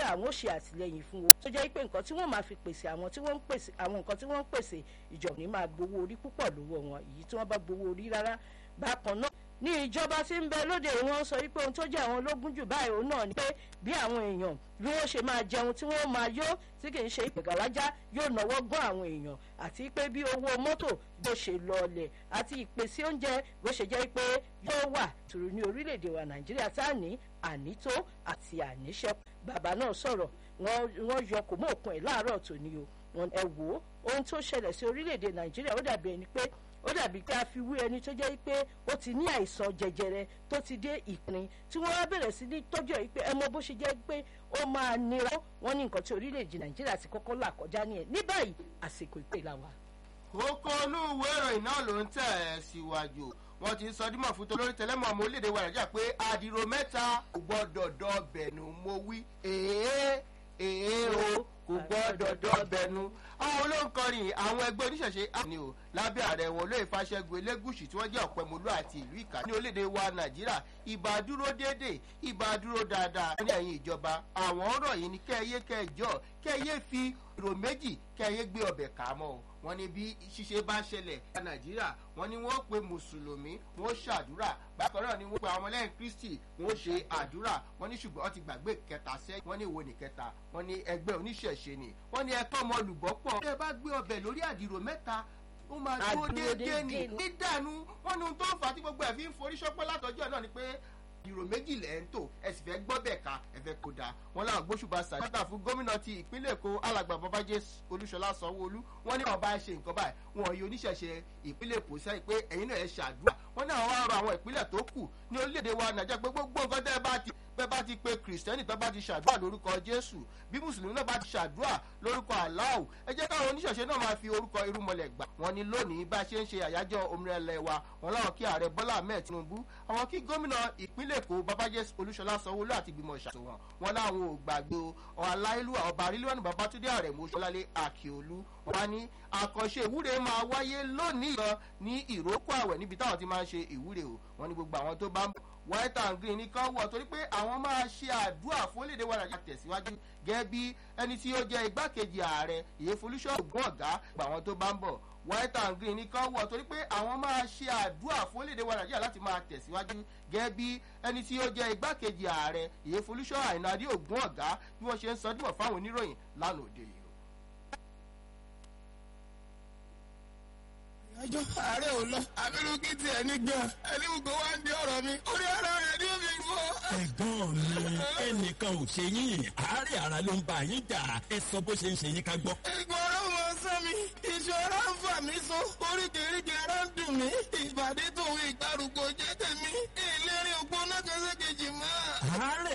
àwọn ò ṣe àtìlẹyìn fún wọn tó jẹ́ pé nǹkan tí wọ́n máa fi pèsè àwọn tí wọ́n ń pèsè àwọn nǹkan tí wọ́n ń pèsè ìjọba ní máa gbowó orí púpọ̀ lọ́wọ́ wọn èyí tí wọ́n bá gbowó orí rárá bákan náà ní ìjọba tí ń bẹ lóde wọn sọ wípé ohun tó jẹ́ àwọn ológun jù báyìí òun náà ni pé bí àwọn èèyàn bí wọ́n ṣe máa jẹun tí wọ́n máa yó tí kì í ṣe ìpègàlájá yóò náwó gbọ́n àwọn èèyàn àti pé bí owó mọ́tò bó ṣe lọọlẹ̀ àti ìpèsè oúnjẹ bó ṣe jẹ́ pé yóò wà tùrù ní orílẹ̀-èdè wa nàìjíríà tá à ní ànító àti àníṣẹ́ bàbá náà sọ̀rọ̀ wọ́n yọ kò mọ́ òkun ẹ̀ láàárọ̀ tòní o ẹ wò ó ohun tó ṣẹlẹ̀ sí orílẹ̀-èdè nàìjíríà ó dàbí ẹni pé ó dàbí pé a fi wí ẹni tó jẹ́ pé ó ti ní àìsàn jẹjẹrẹ tó ti dé ìpín tí wọ́n wá bẹ̀rẹ̀ sí ní tọ́jú ẹ̀ pé ẹ mọ bó ṣe jẹ́ pé ó máa nira wọ́n ní nǹkan tí orílẹ̀-èdè nàìjíríà ti kọ́kọ́ là kọjá ní ẹ̀ ní báyìí àsìkò ìpè la wà. kókó inú ìwé ìròyìn náà ló ń tẹ̀ ẹ́ síwájú wọ́n ti sọ dímọ̀ fún tolórí tẹlẹ́mọ̀ ọmọ orílẹ̀-èdè wa nàìjíríà pé àdìrò mẹ́ta kò gbọ́dọ̀ dọ̀bẹ̀nù mo wí èé èé o kò gbọ́dọ̀ dọ̀bẹ̀nù àwọn olóńkọrin àwọn ẹgbẹ́ oníṣẹ̀ṣe àní o lábẹ́ ààrẹ wọn olóyè fàṣẹgun elégùsì tí wọ́n jẹ́ ọ̀pẹ̀mọlú àti ìlú ìkà ní orílẹ̀-èdè wa nàìjíríà ìbá dúró déédéé ìbá dúró dáadáa ní ẹ̀yìn ìjọba àwọn ọ̀rọ̀ yìí ni kẹ́ẹ̀yé kẹ́ẹ̀jọ́ kẹ́ẹ̀yé fi ìrò méjì kẹ́ẹ̀yé gbé ọbẹ̀ kà á mọ́ o wọ́n ní bí ṣíṣe bá ṣẹlẹ̀ ní nàìjíríà wọ́n ní wọ́n pe mùsùlùmí wọ́n ṣàdúrà bákan náà ni wọ́n pe àwọn ọmọlẹ́yìn kristi wọ́n ṣe àdúrà wọ́n ní ṣùgbọ́n wọ́n ti gbàgbé kẹta sẹ́yìn wọ́n ní ìwo ní kẹta wọ́n ní ẹgbẹ́ oníṣẹ̀ṣe ni wọ́n ní ẹ̀kọ́ ọmọ olùbọ́pọ̀ ẹ bá gbé ọbẹ̀ lórí àdìrò mẹ́ta ó máa dúró déédéé ní dídànù wọ́n ní ohun tó ń fà á tí gbogbo ẹ̀ fi ń forí ṣọ́pẹ́ látọjọ́ náà ni pé ìrò méjì lẹ̀ ń tò ẹ sì fẹ́ gbọ́ bẹ̀ ká ẹ fẹ́ kó dáa wọn láwọn gbóṣùbà sàdátà fún gómìnà ti ìpínlẹ̀ èkó alàgbà babájé olúṣọlá sanwóolu wọn ní àwọn bá ṣe nǹkan báyìí wọn yóò oníṣẹ̀ṣe ìpínlẹ̀ èkó sẹ́yìn pé ẹ̀yin náà ẹ ṣàdúrà wọn ní àwọn arọ àwọn ìpínlẹ̀ tó kù ní orílẹ̀-èdè wa nàìjíríà pé gbogbo nǹkan tẹ́ bá ti bẹ́ẹ̀ bá ti pe kìrìsìtẹ́nì tó bá ti ṣàdúrà lórúkọ jésù bí mùsùlùmí náà bá ti ṣàdúrà lórúkọ aláwù ẹ jẹ́ káwọn oníṣẹ̀ṣe náà máa fi orúkọ irúmọlẹ̀ gbà wọ́n ní lónìí bá a ṣe ń ṣe àyájọ́ òmìnira ilẹ̀ wa wọn láwọn kí ààrẹ bọ́lá ahmed tinubu àwọn kí gómìnà ìpínlẹ̀ èkó babájẹ́ olúṣọlá sanwóolu àti ìgbìmọ̀ ìṣàtò wọn wọn láwọn ò gbàgbé o aláìlú ọba arílíwánu babatunde ààrẹ mọ́ṣọ́lálé àkíolú wọn ní àkànṣe ìwúre máa wáyé lónìí lọ ní ìrókò àwẹ̀ níbi táwọn ti máa ń ṣe ìwúre o wọn ní gbogbo àwọn tó bá ń bọ̀ white and green nìkan wọ̀ torí pé àwọn máa ṣe àdúrà fún orílẹ̀-èdè wa nàìjíríà tẹ̀síwájú gẹ́gẹ́ bí ẹni tí ó jẹ́ igbákejì ààrẹ ìyẹ́folúṣọ́ ògùn ọ̀gá gba àwọn tó bá ń bọ̀ white and green nìkan wọ̀ torí pé àwọn máa ṣe àdúrà fún orílẹ̀-èdè wa nàìjíríà láti máa tẹ̀síwájú gẹ́gẹ́ bí ẹni tí ó jẹ́ igbákejì ààrẹ ìyẹ́folúṣọ́ àìnàdí ògùn ọ̀gá bí wọ́n ṣe ń sọ dímọ̀ fáwọn oníròyìn lánàá òde yìí. ẹjọ́ ààrẹ ò lọ abirú kí tiẹ̀ ní gan ẹni gbogbo wa ń di ọ̀rọ̀ mi orí ara rẹ̀ ní omi rú ọ. ẹ̀gbọ́n mi ẹnìkan ò ṣe yín àárẹ̀ ara ló ń bá yín jà ẹ sọ bó ṣe ń ṣe yín ká gbọ́. ìgbọ̀n ọ̀rọ̀ mọ sán mi ìṣòro ń fà mí so oríkèéríkèé ara ń dùn mí ìbàdí tòun ìgbàrú